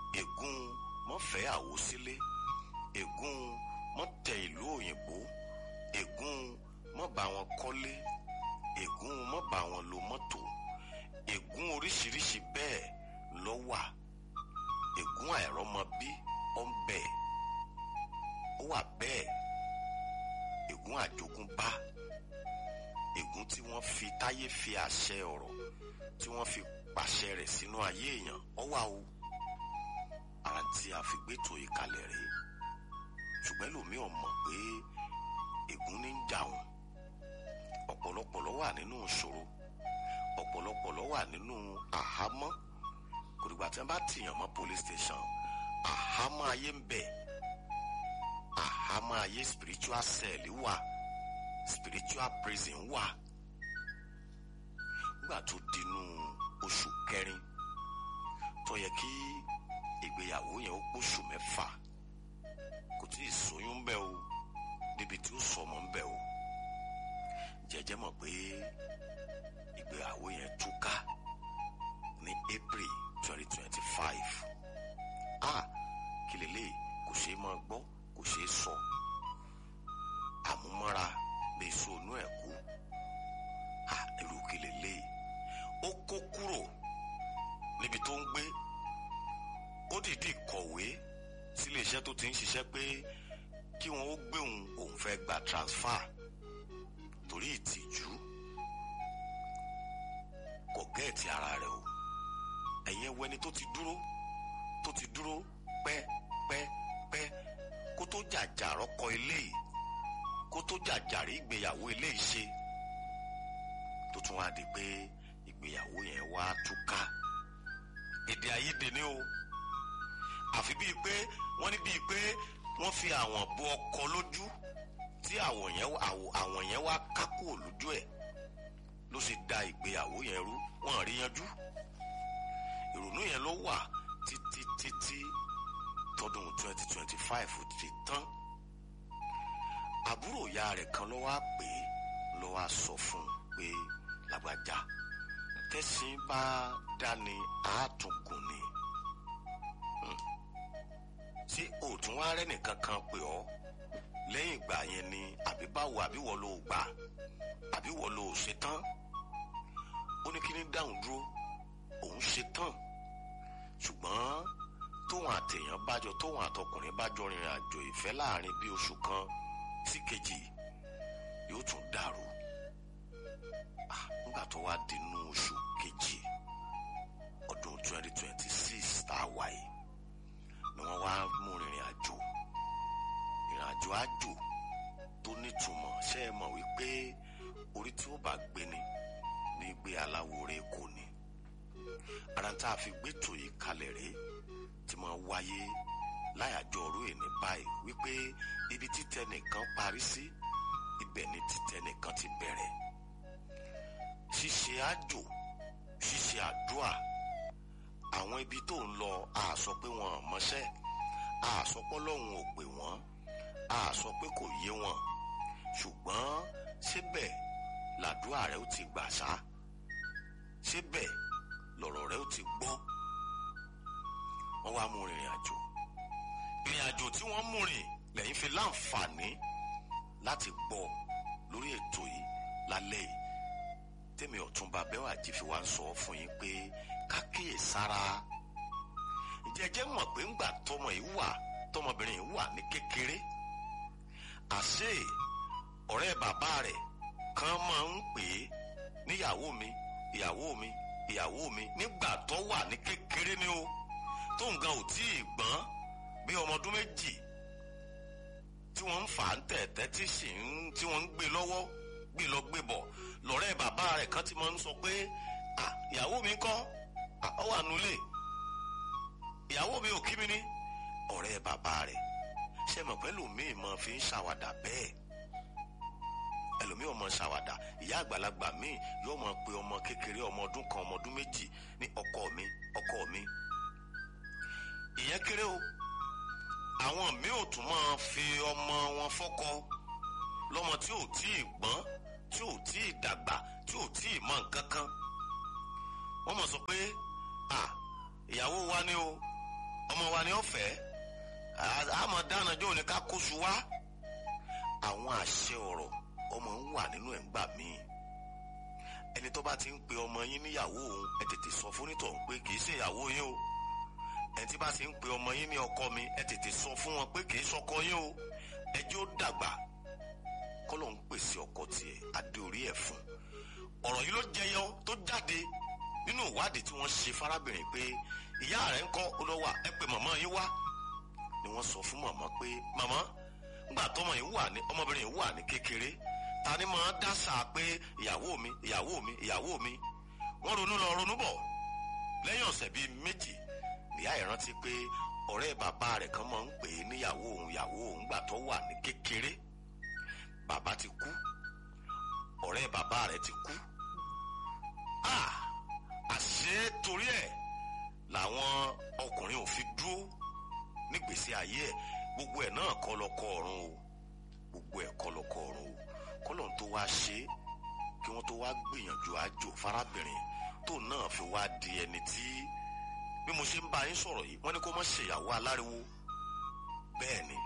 ègún mọ́fẹ́ àwo sílé ègún mọ́tẹ ìlú òyìnbó ègún mọ́ bá wọn kọ́lé ègún mọ́ bá wọn lo mọ́tò ègún oríṣiríṣi bẹ́ẹ̀ ló wà ègún àìrọ́mọbí ó ń bẹ ó wà bẹ́ẹ̀ ègún àjogúnbá ègún tí wọ́n fi táyé fi àṣẹ ọ̀rọ̀ tí wọ́n fi pàṣẹ rẹ̀ sínú ayé èèyàn ó wà o ara tí a fi gbétò ìkàlẹ̀ rèé ṣùgbọ́n ẹlòmíì ò mọ̀ pé ègún ní ń jà wọn ọ̀pọ̀lọpọ̀ ló wà nínú ìṣòro ọ̀pọ̀lọpọ̀ ló wà nínú àhámọ́ kò dìgbà tí wọ́n bá tìyàn mọ́ police station àhámọ́ ayé ń bẹ àhámọ́ ayé spiritual cell wà spiritual prison wà nígbà tó dinú oṣù kẹrin tó yẹ kí ìgbéyàwó yẹn ó pòṣù mẹ́fà kò tí ì sóyún ń bẹ o débi tí ó sọmọ ń bẹ o jẹjẹ mọ̀ pé ìgbéyàwó yẹn túká ní April twenty twenty five ah kí lélẹ̀ kò ṣeé máa gbọ́ kò ṣeé sọ àmúmọ́ra bíi sọnù ẹ̀ kú ah irú kí lélẹ̀ ó kó kúrò níbi tó ń gbé ó dìídì kọ̀wé sílé iṣẹ́ tó ti ń ṣiṣẹ́ pé kí wọ́n ó gbé òun òun fẹ́ gba transfer torí ìtìjú kò gẹ́ẹ̀tì ara rẹ̀ o ẹ̀yẹn wẹni tó ti dúró tó ti dúró pẹ́ pẹ́ pẹ́ kó tó jàjà rọ́kọ eléyìí kó tó jàjà rí ìgbéyàwó eléyìí ṣe tó tún wá di pé ìgbéyàwó yẹn wá túká èdè àìyedè ni o àfi bíi pé wọ́n ní bíi pé wọ́n fi àwọn bo ọkọ lójú tí àwọn yẹn àwọn yẹn wá kákò lójú ẹ̀ ló ṣe da ìgbéyàwó yẹn rú wọ́n rí yanjú ìrònú yẹn ló wà títí títí tọdún twenty twenty five ti tán àbúrò ìyá rẹ̀ kan ló wá pè é ló wá sọ fún un pé lágbájá tẹ̀sìn bá dání àátúngùn ni ṣé òtún wá rẹ́ nìkan kan pè ọ́ lẹ́yìn ìgbà yẹn ni àbí báwo àbí wọ́n ló gbà àbí wọ́n ló ṣe tán ó ní kí ní dáhùn dúró òun ṣe tán ṣùgbọ́n tóun àtẹ̀yàn bájọ tóun àtọkùnrin bájọ rìnrìn àjò ìfẹ́ láàrin bí oṣù kan sí kejì yóò tún dàrú nígbà tó wá dínú oṣù kejì ọdún twenty twenty six tá a wà yìí ni wọ́n wá mú rìnrìn àjò ìrìn àjò àjò tó nítumọ̀ ṣe é mọ̀ wípé orí tí ó bá gbé ni ní gbé aláwòrè kò ní ara tá a fi gbẹ́tò yìí kalẹ̀ rèé tí máa wáyé láyàjọ ọ̀rọ̀ èní báyìí wípé ibi títẹ nìkan parí sí ibẹ̀ ni títẹ nìkan ti bẹ̀rẹ̀ ṣíṣe àjò ṣíṣe àdúà àwọn ibi tó ń lọ a sọ pé wọn ò mọṣẹ́ a sọ pé Ọlọ́run ò pè wọ́n a sọ pé kò yé wọn ṣùgbọ́n síbẹ̀ làdúrà rẹ ó ti gbà sá síbẹ̀ lọ̀rọ̀ rẹ ó ti gbọ́ wọ́n wá mú rìnrìn àjò ìrìn àjò tí wọ́n mú rìn lẹ́yìn fi láǹfààní láti gbọ́ lórí ètò yìí lálẹ́ yìí tèmi ọ̀túnba Bẹ́wàjí fi wá ń sọ fún yín pé kákíyè sára jẹjẹ mọ̀ pé ńgbà tọmọ yìí wà tọmọbìnrin yìí wà ní kékeré àṣé ọ̀rẹ́ bàbá rẹ̀ kan máa ń pè é níyàwó mi ìyàwó mi ìyàwó mi nígbà tó wà ní kékeré ni o tó nǹkan ò tí ì gbọ́n bí ọmọ ọdún méjì tí wọ́n ń fà á ń tẹ̀tẹ́ tí sì ń tí wọ́n ń gbé lọ́wọ́ gbé lọ gbé bọ̀ lọ́rẹ́ bàbá rẹ̀ kan ti máa ń sọ pé ìyàwó mi kọ́ ọ wà nulẹ̀ ìyàwó mi ò kí mi ní ọ̀rẹ́ bàbá rẹ̀ ṣe mọ̀ pé ẹlòmíì máa fi ń ṣàwàdà bẹ́ẹ̀ ẹlòmíì ọmọ ṣàwàdà ìyá àgbàlagbà míì yóò máa pe ọmọ kékeré ọmọ ọdún kan ọmọ ọdún méjì ní ọkọ mi ọkọ mi ìyẹn kéré o àwọn míì ò tún máa fi ọmọ wọn fọ́kọ lọ́mọ tí ò tí ì gbọ́n tí ò tí ì dàgbà tí ò tí ì mọ nǹkan kan wọ́n mọ̀ sọ pé à ìyàwó wa ni o ọmọ wa ni ó fẹ́ àmọ́ dáná jọ ní ká kóṣù wá àwọn àṣẹ ọ̀rọ̀ ọmọ ń wà nínú ẹ̀ ń gbà míì ẹni tó bá ti ń pe ọmọ yín níyàwó òun ẹ tètè sọ fún nítọ̀ pé kì í ṣe ìyàwó yín o ẹni tí bá ti ń pe ọmọ yín ní ọkọ mi ẹ tètè sọ fún wọn pé kì í ṣọkọ yín o ẹ jẹ́ ó dàgbà kọ́lọ̀ ń pèsè ọkọ tiẹ̀ adé orí ẹ̀ fún ọ̀rọ̀ yìí ló jẹyọ tó jáde nínú ìwádìí tí wọ́n ṣe fárábìnrin pé ìyá rẹ̀ ń kọ́ olówà ẹ pé màmá yín wá ni wọ́n sọ fún màmá pé màmá ńgbà tọmọ yìí wà ní ọmọbìnrin yìí wà ní kékeré ta ni máa dásà pé ìyàwó mi ìyàwó mi ìyàwó mi wọ́n ronú lọ ronú bọ̀ lẹ́yìn ọ̀sẹ̀ bíi méjì ìyá ẹ̀ rántí pé ọ̀rẹ́ bàbá rẹ̀ kan máa ń pè é níyàwó òun ìyàwó òun gbà tó wà ní kékeré bàbá ti kú ọ̀rẹ́ bàbá rẹ̀ ti kú ah àṣé torí ẹ̀ làwọn ọkùnrin ò fi dúró nígbèsí ayé ẹ̀ gbogbo ẹ̀ náà kọ́ lọ́kọ́ ọ̀run o gbogbo ẹ̀ kọ́ lọ́kọ́ ọ̀run o kọ́lọ́n tó wá ṣe é kí wọ́n tó wá gbìyànjú àjò fárábìnrin tó náà fi wá di ẹni tí bí mo ṣe ń bá yín sọ̀rọ̀ yìí wọ́n ní kó má ṣèyàwó aláriwo bẹ́ẹ̀ ni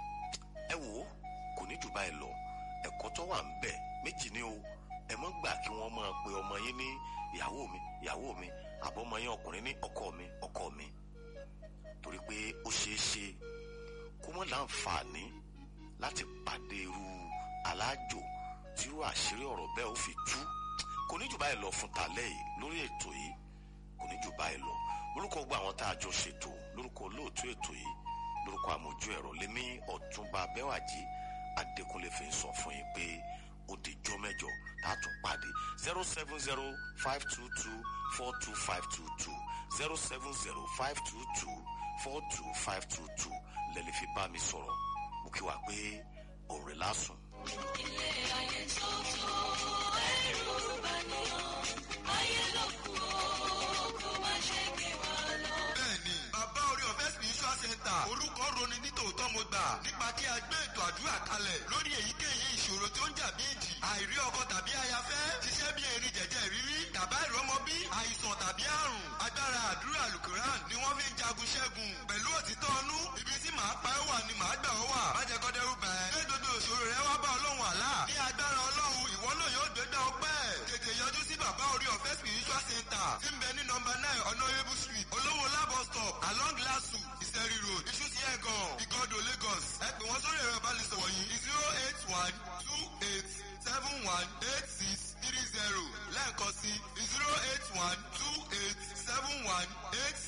ẹ wò ó kò ní jù báyìí lọ ẹ̀kọ́ tó wà ń bẹ̀ méjì ni o ẹ mọ́ gbà kí wọ́n máa pe ọmọ yín ní ìyàwó mi ìyàwó mi àbọ̀mọ yín ọkùnrin ní ọkọ mi ọkọ mi torí pé ó ṣeé ṣe kó mọ́ láǹfààní láti pàdé irú alájò tí irú àṣírí ọ̀rọ̀ bẹ́ẹ̀ ó fi tú kò ní jù báyìí lọ fún tàlẹ́ yìí lórí ètò yìí kò ní jù báyìí lọ lórúkọ gbogbo àwọn tá a jọ ṣètò lórúkọ olóòtú ètò yìí lórúkọ àmójú ẹ̀rọ lémi ọ̀túnba bẹ́wàjì adékúnlé fi ń sọ fún yín pé ó di jọ́ mẹ́jọ tá a tún pàdé zero seven zero five two two four two five two two zero seven zero five two two four two five two two lẹ́lẹ́ fi bá mi sọ̀rọ̀ mo kí wa pé òun rẹ̀ lásùn. ilé ayé tó tó ẹrù bá níyàn ayé ló kù ó kó má ṣe gbé wa lọ. bẹ́ẹ̀ni bàbá orí ọ̀fẹ́ spiritual center orúkọ roni ní tòótọ́ mo gbà nípa kí a gbé ètò àdúrà kalẹ̀ lórí èyíkéyìí ìṣòro tí ó ń jà bí èjì àìrí ọkọ tàbí ayafẹ́ ṣiṣẹ́ bí erin jẹ̀jẹ̀ rírí tàbá ìrọmọbí àìsàn tàbí àrùn agbára àdúrà alukuran ni wọ́n fi ń jagun ṣẹ́gun pẹ̀lú òtítọ́ ọnú ibi tí màá pa ẹ́ wà ni màá gbà ọ́ wà má jẹ́ kó dẹ́rù bà ẹ́ gbé gbogbo ìṣòro rẹ wá bá ọlọ́run àlá ní agbára ọlọ́run ìwọ náà yóò gbégbá ọpẹ́ tètè yọjú sí bàbá orí ọ̀fẹ́ spiritual center tí ń bẹ ní nọmba nine honourable street olówó labo stop along lasu ìsẹ̀rí road ìṣúsí ẹ̀gàn ìgọ́dọ̀ lagos ẹ pè wọ́n sórí ẹ̀rọ ìbánisọ̀rọ̀ yìí zero eight one two eight seven one eight six three zero lẹ́ẹ̀kan sí zero eight one two eight seven one eight